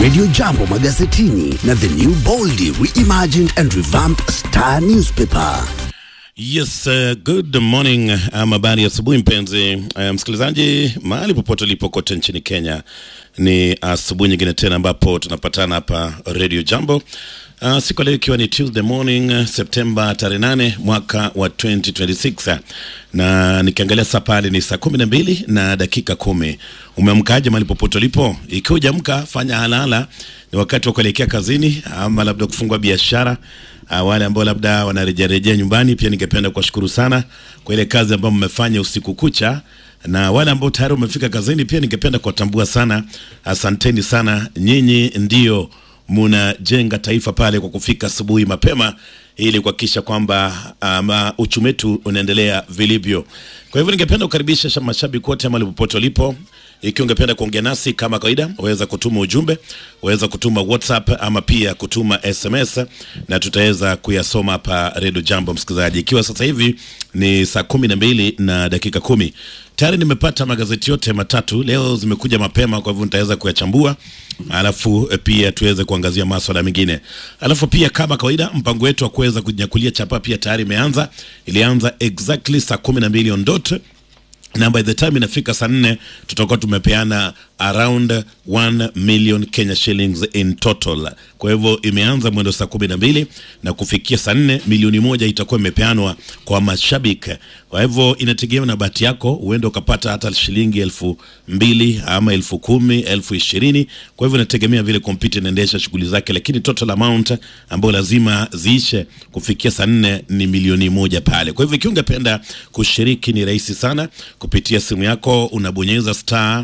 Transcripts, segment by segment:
Radio Jambo magazetini na the new boldly reimagined and revamped Star newspaper. Yes, uh, good morning ama habari ya asubuhi mpenzi uh, msikilizaji mahali popote ulipo kote nchini Kenya. Ni asubuhi nyingine tena ambapo tunapatana hapa Radio Jambo. Uh, siku leo ikiwa ni Tuesday morning uh, Septemba tarehe nane mwaka wa 2026 na nikiangalia saa pale ni saa kumi na mbili na dakika kumi. Umeamkaje mahali popote ulipo? Ikiwa hujamka fanya halala, ni wakati wa kuelekea kazini ama labda kufungua biashara Uh, wale ambao labda wanarejerejea nyumbani, pia ningependa kuwashukuru sana kwa ile kazi ambayo mmefanya usiku kucha, na wale ambao tayari wamefika kazini, pia ningependa kuwatambua sana. Asanteni sana, nyinyi ndio munajenga taifa pale kwa kufika asubuhi mapema ili kuhakikisha kwamba um, uchumi wetu unaendelea vilivyo. Kwa hivyo ningependa kukaribisha mashabiki wote mahali popote walipo ikiwa ungependa kuongea nasi kama kawaida, waweza kutuma ujumbe, waweza kutuma WhatsApp ama pia kutuma SMS na tutaweza kuyasoma hapa Redio Jambo. Msikilizaji, ikiwa sasa hivi ni saa kumi na mbili na dakika kumi tayari nimepata magazeti yote matatu leo, zimekuja mapema, kwa hivyo nitaweza kuyachambua, alafu pia tuweze kuangazia maswala mengine, alafu pia kama kawaida, mpango wetu wa kuweza kujinyakulia chapa pia tayari imeanza. Ilianza exactly saa kumi na mbili on dot na by the time inafika saa nne tutakuwa tumepeana around 1 million Kenya shillings in total. Kwa hivyo imeanza mwendo saa kumi na mbili na kufikia saa nne milioni moja itakuwa imepeanwa kwa mashabiki. Kwa hivyo inategemea na bahati yako, uende ukapata hata shilingi elfu mbili ama elfu kumi elfu ishirini Kwa hivyo inategemea vile kompyuta inaendesha shughuli zake, lakini total amount ambayo lazima ziishe kufikia saa nne ni milioni moja pale. Kwa hivyo ikiwa ungependa kushiriki, ni rahisi sana kupitia simu yako, unabonyeza star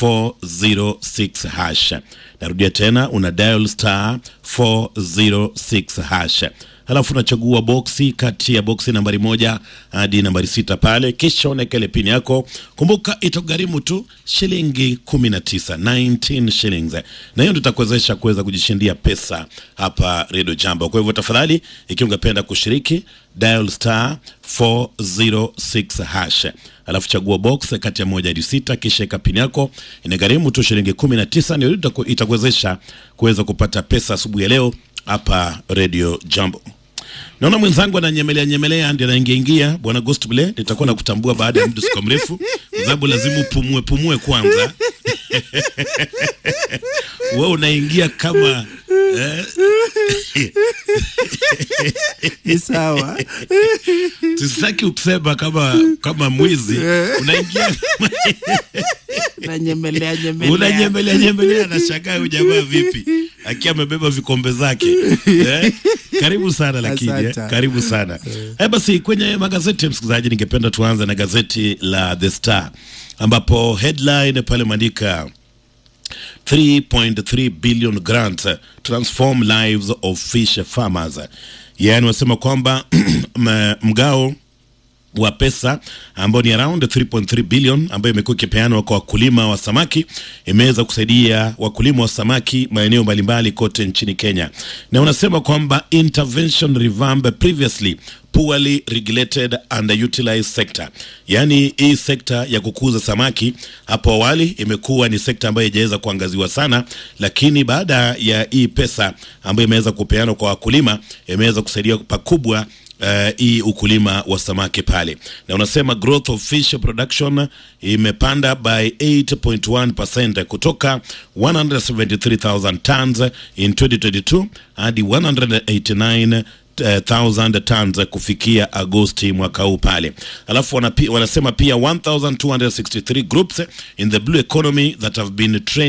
406 hash. Narudia tena, una dial star 406 hash, halafu unachagua boksi kati ya boksi nambari moja hadi nambari sita pale, kisha unaweka ile pini yako. Kumbuka itagharimu tu shilingi 19, 19 shillings, na hiyo ndio itakuwezesha kuweza kujishindia pesa hapa Radio Jambo. Kwa hivyo tafadhali, ikiwa ungependa kushiriki dial star 406 hash alafu chagua box kati ya moja hadi sita, kisha eka pini yako. Inagharimu tu shilingi kumi na tisa, ndio itakuwezesha kuweza kupata pesa asubuhi ya leo hapa Radio Jambo. Naona mwenzangu ananyemelea nyemelea, ndio anaingia ingia. Bwana Ghost Bile, nitakuwa na kutambua baada ya muda siku mrefu, kwa sababu lazima upumue pumue kwanza. Wewe unaingia kama eh, ni sawa. Sisaki ukisema kama kama mwizi unaingia Nanyemelea nyemelea. unanyemelea nyemelea, na shangaa huyu jamaa vipi akiwa amebeba vikombe zake eh? Karibu sana lakini eh? Asante. Karibu sana eh, basi kwenye magazeti msikilizaji, ningependa tuanze na gazeti la The Star ambapo headline pale maandika 3.3 billion grant transform lives of fish farmers, yaani wasema kwamba mgao wa pesa ambao ni around 3.3 billion ambayo imekuwa ikipeanwa kwa wakulima wa samaki imeweza kusaidia wakulima wa samaki maeneo mbalimbali kote nchini Kenya, na unasema kwamba intervention revamp previously poorly regulated underutilized sector, yaani hii sekta ya kukuza samaki hapo awali imekuwa ni sekta ambayo haijaweza kuangaziwa sana, lakini baada ya hii pesa ambayo imeweza kupeanwa kwa wakulima imeweza kusaidia pakubwa hii uh, ukulima wa samaki pale, na unasema growth of fish production imepanda by 8.1% kutoka 173,000 tons in 2022 hadi 189 1000 tons kufikia Agosti mwaka huu pale. Alafu wanapi, wanasema pia 1263 groups in the blue economy that have been trained